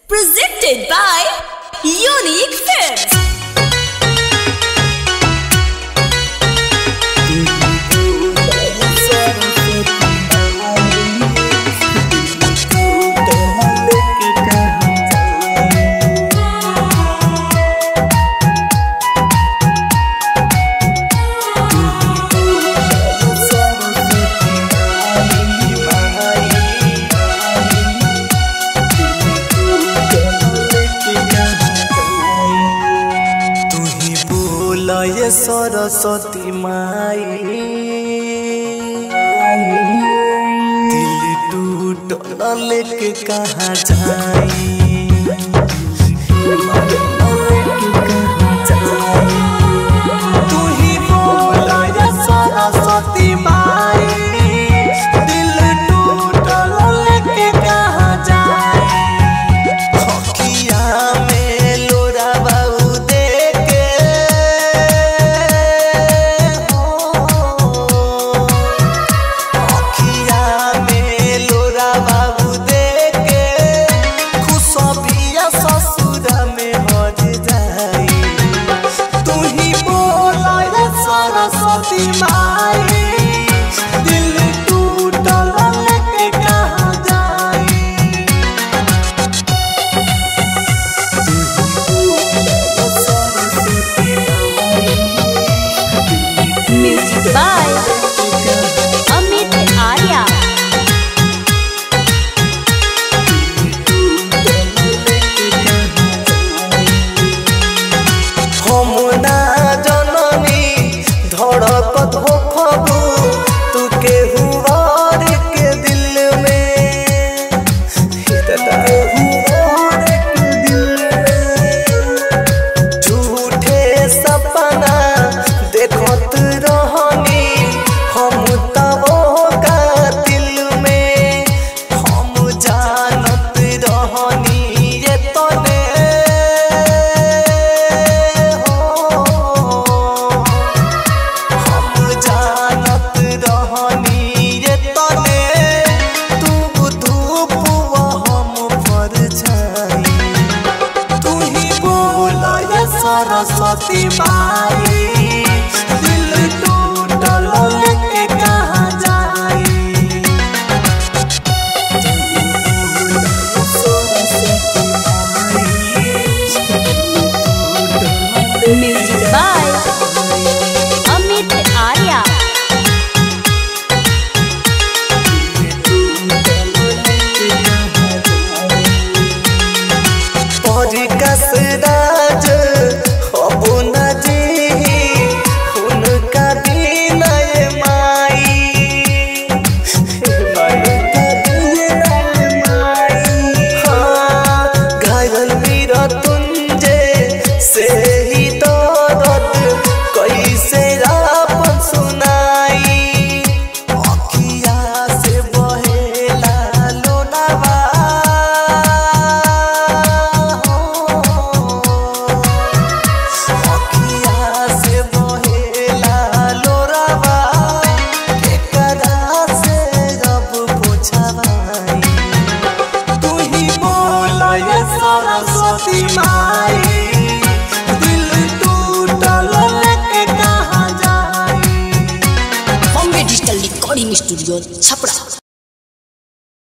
Presented by Unique Films. तुही बोलय सरस्वती माई दिल टूटल लेके कहाँ जाई तुही बोलय सरस्वती माई दिल टूटल लेके कहाँ जाई हकिया में लोरा बाबू देके हकिया में लोरा बाबू देके खुशबिया ससुर में मर जाई तू ही बोला रे सरस्वती माई दिल टूटल लेके कहाँ जाई Music by Amit Arya. हम ना जननी धड़कत हो खबू तू के हुआर के दिल में हुआर के दिल में झूठे सपना देखत रहनी हम तब का दिल में हम जानत रहनी ये तने हो हम जानत रहनी ये तने तू धूप हम पर छाई तू ही बोल ये सरस्वती माई दिल टूटल लेके कहाँ जाई Music by Amit Arya. परिकस राज अब न जी हुनका विनय माई हुनका विनय माई हाँ घायल मेरा तुंजे से ही दर्द कैसे आपन सुनाई अखिया से बहेला लोनावा अखिया से बहेला लोरावा केकरा से अब पूछवाई तू ही बोल ये सरस्वती माई दिल टूटल लेके कहाँ जाई Bombay Digital Recording Studio, Chapra.